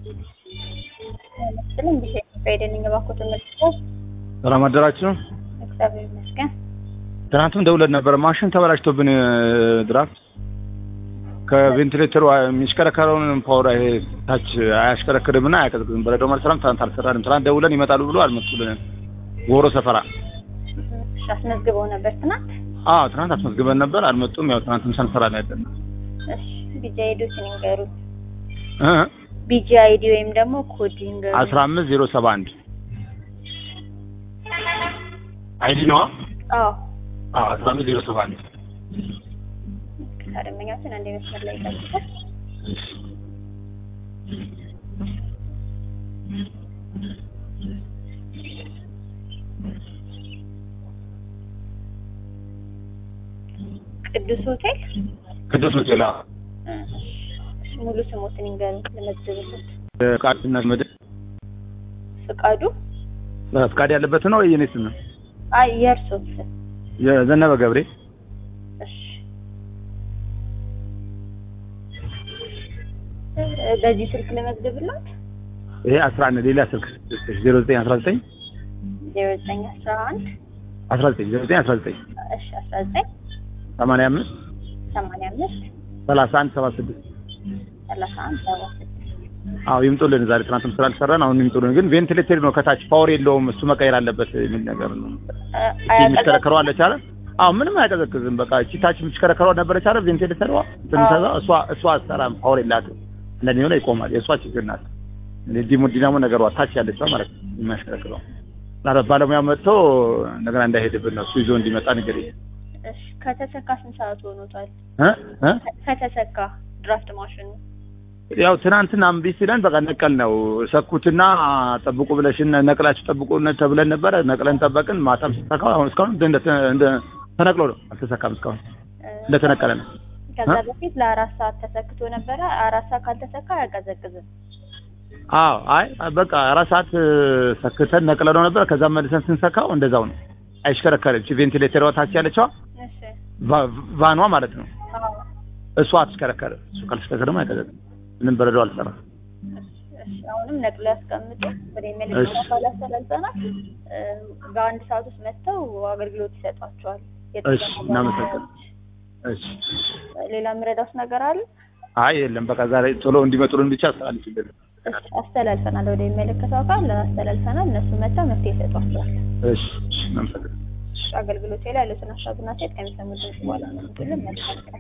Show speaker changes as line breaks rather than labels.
ስልም ቢሸ ፈይደንኝ ባኮት መልሶ
ሰላም አደራችሁ።
እግዚአብሔር ይመስገን።
ትናንትም ደውለን ነበር። ማሽን ተበላሽቶብን ድራፍት ከቬንቲሌተሩ የሚሽከረከረውን ፓወር ይሄ ታች አያሽከረክርም እና አያቀዝቅዝም። በረዶ አልሰራም። ትናንት አልሰራንም። ትናንት ደውለን ይመጣሉ ብሎ አልመጡልንም። ጎሮ ሰፈራ
እሺ፣ አስመዝግበው ነበር ትናንት።
አዎ ትናንት አስመዝግበን ነበር፣ አልመጡም። ያው ትናንት ምሳ እንሰራ ነው ያለን።
እሺ፣ ቢጂ አይዲዎችን ይንገሩት።
እ
ቢጂ አይዲ ወይም ደግሞ ኮድ ይንገሩት።
አስራ አምስት ዜሮ ሰባ አንድ አይዲ ነዋ።
አዎ
አዎ አስራ አምስት ዜሮ ሰባ አንድ
ከደንበኛችን አንድ መስመር ላይ ይጠብቃል። ቅዱስ ሆቴል
ቅዱስ ሆቴል
እ፣ እሺ፣ ሙሉ ስሞትን ይንገሩት ለመዝግብለት።
ቃልና ምድር
ፍቃዱ
ፍቃድ ያለበት ነው ወይ የኔ ስም ነው?
አይ የእርሶት ስም
የዘነበ ገብሬ
እሺ እ፣ በዚህ ስልክ ለመዝግብለት
ይሄ አስራ አንድ ሌላ ስልክ ዜሮ ዘጠኝ አስራ ዘጠኝ
ዜሮ ዘጠኝ አስራ አንድ
አስራ ዘጠኝ ዜሮ ዘጠኝ አስራ ዘጠኝ
እሺ አስራ ዘጠኝ
ሰማንያ አምስት
ሰማንያ አምስት
ሰላሳ አንድ ሰባ ስድስት
ሰላሳ አንድ ሰባ ስድስት
አዎ ይምጡልን። ዛሬ ትናንትም ስላልሰራን አሁን ይምጡልን። ግን ቬንቲሌተር ነው ከታች ፓወር የለውም እሱ መቀየር አለበት የሚል ነገር ነው። የሚሽከረከረው አለች አለ። አዎ ምንም አያቀዘቅዝም። በቃ እቺ ታች የምትሽከረከረው ነበረች አለ ቬንቲሌተሯ ትንተዛ እሷ እሷ አትሰራም፣ ፓወር የላትም። እንደዚህ ሆነ ይቆማል። የእሷ ችግር ናት። ዲሞ ዲናሞ ነገሯ ታች ያለችው ማለት ነው የሚያሽከረክረው። ኧረ ባለሙያ መጥቶ እንደገና እንዳይሄድብን ነው እሱ ይዞ እንዲመጣ ነገር
እሺ ከተሰካ ስንት ሰዓት ሆኖታል?
እ እ
ከተሰካ ድራፍት ማሽኑ
ያው ትናንትና እምቢ ሲለን በቃ ነቀል ነው ሰኩትና ጠብቁ ብለሽን ነቅላችሁ ጠብቁ ተብለን ነበረ። ነቅለን ጠበቅን። ማታም ሲሰካው አሁን እስካሁን እንደ እንደ ተነቅሎ ነው አልተሰካም። እስካሁን
እ፣
እንደተነቀለ ነው።
ከዛ
እ?
በፊት ለአራት ሰዓት ተሰክቶ ነበረ። አራት ሰዓት ካልተሰካ አያቀዘቅዝም።
አዎ አይ በቃ አራት ሰዓት ሰክተን ነቅለ ነው ነበር። ከዛ መልሰን ስንሰካው እንደዛው ነው። አይሽከረከርም። እቺ ቬንቲሌተሯ ታች ያለችዋ
እሺ
ቫ- ቫኗ ማለት ነው
አዎ
እሷ አትሽከረከርም። እሱ ካልተሽከረከረ ደግሞ አይቀዘቅዝም። ምንም በረዶ አልሰራም።
እሺ አሁንም ነቅሎ ያስቀምጡ። ወደ
እሺ።
መልእክት አካል አስተላልፈናል። እ፣ በአንድ ሰዓት ውስጥ መጥተው አገልግሎት ይሰጧቸዋል።
እሺ እናመሰግናለን። እሺ
ሌላ የምረዳውስ ነገር አለ?
አይ የለም በቃ ዛሬ ቶሎ እንዲመጡልን ብቻ አስተላልፍልን።
እሺ አስተላልፈናል። ወደ የሚመለከተው አካል አስተላልፈናል። እነሱ መጥተው መፍትሄ ይሰጧቸዋል።
እሺ እሺ እናመሰግናለን።
እሺ አገልግሎት ላይ ያሉትን ሀሳብና ሴት ከሚሰሙ ድምጽ በኋላ ነው መልካም ቀን።